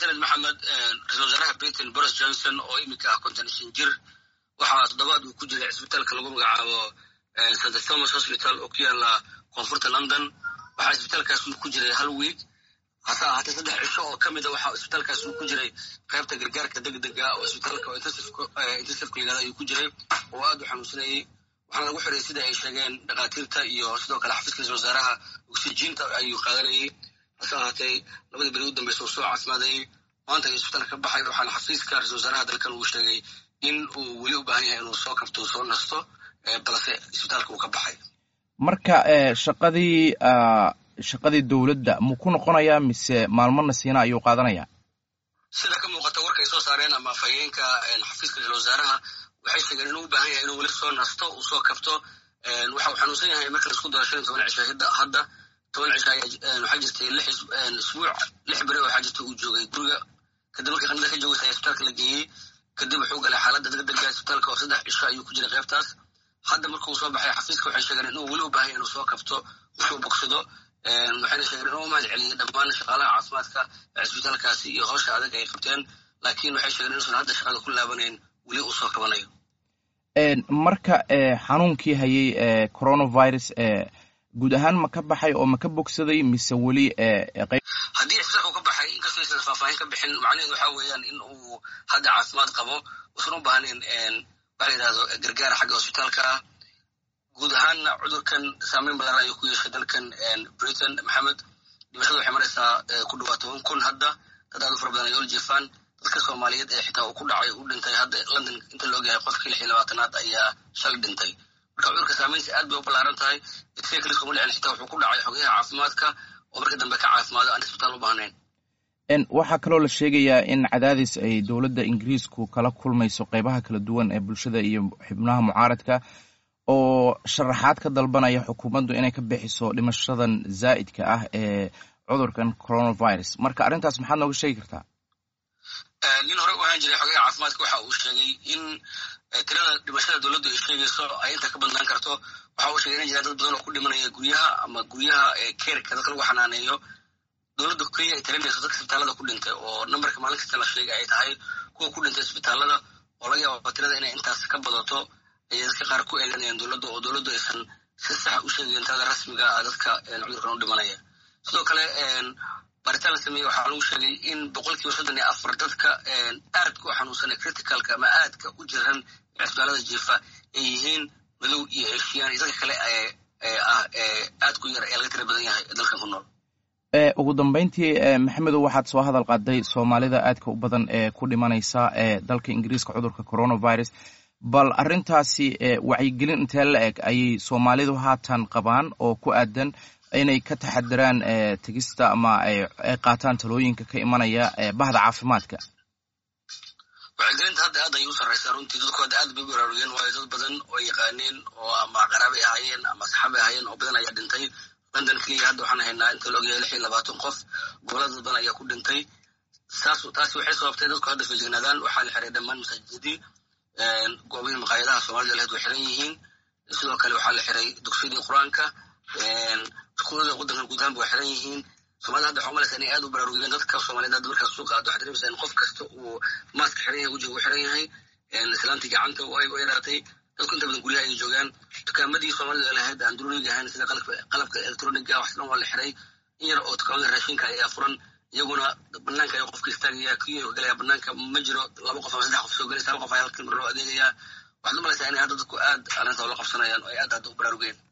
mahadsaned maxamed ra-isul wasaaraha britain boris johnson oo iminka ah konton shan jir waxaa toddobaad uu ku jiray cisbitaalka lagu magacaabo st thomas hospital oo ku yaala koonfurta london waxaa isbitaalkaas uu ku jiray hal wiig hase ahaatee saddex cisho oo ka mida waxaa isbitaalkaas uu ku jiray qaybta gargaarka degdega oo isbitaalka intensivka yidhahda ayuu ku jiray oo aad u xanuunsanayey waxaana lagu xiray sida ay sheegeen dhakhaatiirta iyo sidoo kale xafiiska ra-isul wasaaraha oksijiinta ayuu qaadanayey hase ahaatee labadii beri u dambeysa uu soo caafimaadayey maanta ayuu isbitaalka ka baxay waxaana xafiiska ra-isul wasaaraha dalkan uu sheegay in uu weli u baahan yahay inuu soo kabto soo nasto balse isbitaalka uu ka baxay marka shaqadii shaqadii dowladda mu ku noqonayaa mise maalmona siina ayuu qaadanayaa sida ka muuqata warkay soo saareen ama afhayeenka xafiiska ra-isul wasaaraha waxay sheegeen inuu u baahan yahay inuu weli soo nasto uu soo kabto waxa uu xanuunsan yahay marka laisku daro shan iyo toban cisho hadda toban cisho waxaa jirtay lix isbuuc lix beri waxaa jirta uu joogay guriga kadib markii qanada ka joogaysa ayaa isbitaalka la geeyey kadib wuxuu galay xaaladda degdega isbitaalka oo saddex cisho ayuu ku jiray qaybtaas hadda markuu soo baxay xafiiska waxay sheegeen inuu weli u baahan yahay inuu soo kabto wuxuu bogsado waxayna sheegeen inuu mahad celiyey dhammaan shaqaalaha caafimaadka ee cisbitaalkaasi iyo howsha adag ay qabteen laakiin waxay sheegeen inuusan hadda shaqada ku laabanayn weli uu soo kabanayo marka xanuunkii hayay coronavirus guud ahaan ma ka baxay oo ma ka bogsaday mise weli haddii cisbitaalka uu ka baxay inkastoo aysan faahfaahin ka bixin macnaheedu waxa weeyaan in uu hadda caafimaad qabo uusan u baahnayn waxa la yidhahdo gargaar xagga hosbitaalka ah guud ahaanna cudurkan saameyn badan ayuu ku yeeshay dalkan britain maxamed dhimashada waxay maraysaa ku dhawaa toban kun hadda dad aad u fara badan ay ol jeefaan dadka soomaaliyeed ee xitaa uu ku dhacay u dhintay hadda london inta la ogyahay qofkii lix iyo labaatanaad ayaa shalay dhintay marka cudurka saameyntiisa aad bay u ballaaran tahay isaga kaliis kuma dhicin xitaa wuxuu ku dhacay xogayaha caafimaadka oo marka dambe ka caafimaado aan isbitaal u baahnayn waxaa kaloo la sheegayaa in cadaadis ay dowladda ingiriisku kala kulmayso qeybaha kala duwan ee bulshada iyo xubnaha mucaaradka oo sharaxaad ka dalbanaya xukuumaddu inay ka bixiso dhimashadan zaa'idka ah ee cudurkan coronavirus marka arrintaas maxaad nooga sheegi kartaa nin hore u ahaan jiray xogaha caafimaadka waxa uu sheegay in tirada dhimashada dowladdu ay sheegayso ay inta ka badnaan karto waxa uu sheegay in jiraan dad badan oo ku dhimanaya guryaha ama guryaha keerka dadka lagu xanaaneeyo dowladda kenya ay talinayso dadka isbitaalada ku dhintay oo nambarka maalin kasta la sheegay ay tahay kuwa ku dhintay isbitaalada oo laga yaaba tirada inay intaas ka badato ayay dadka qaar ku eeganayaan dowladda oo dowladdu aysan si sax u sheegayn tirada rasmiga ah dadka cudurkan u dhimanaya sidoo kale baaritaan la sameeyey waxaa lagu sheegay in boqolkiiba soddon iyo afar dadka aadka u xanuunsan ee criticalka ama aadka u jiran cisbitaalada jiifa ay yihiin madow iyo eshiyan iyo dadka kale ah aad ku yar ee laga tira badan yahay ee dalkan ku nool ugu dambeyntii maxamedow waxaad soo hadal qaaday soomaalida aadka u badan ee ku dhimanaysa ee dalka ingiriiska cudurka coronavirus bal arrintaasi wacyigelin intee la eg ayay soomaalidu haatan qabaan oo ku aadan inay ka taxadiraan tegista ama ay qaataan talooyinka ka imanaya bahda caafimaadka wacyigelinta hadda aad ayay u sarraysaa runtii dadku hadda aad bay u baraarugeen waayo dad badan oo yaqaaneen oo ama qaraabay ahaayeen ama asxaabay ahaayeen oo badan ayaa dhintay london keliya hadda waxaan haynaa inta la ogyahay lix iyo labaatan qof gobolada dad badan ayaa ku dhintay saas taasi waxay sababtay dadku hadda feejignaadaan waxaa la xiray dhammaan masaajidadii goobihii maqaayadaha soomaalida lahayd way xiran yihiin sidoo kale waxaa la xiray dugsiyadii qur-aanka iskuulada waddankan guud ahaanba way xiran yihiin soomaalida hadda waxaa umalaysa inay aad u baraarugeen dadka soomaaliyeed hadda markaas suuqa aad waxaad dareemaysaa in qof kasta uu maaska xiran yahay wejiga uu xiran yahay islaantii gacanta ay yaraatay dadku inta badan guryaha ay joogaan dukaamadii soomaalida lahayd aan duruniga ahayn sida qalabka elektroniga wax dhan waa la xiray in yar oo dukaamada raashinka ayaa furan iyaguna banaanka ay qofka istaagaya kiyuu galaya banaanka ma jiro laba qof ama saddex qof soo gelaysa hal qof ayaa halkii mar loo adeegayaa waxaad umalaysaa inay hadda dadku aad arrinta ula qabsanayaan oo ay aad hadda u baraarugeen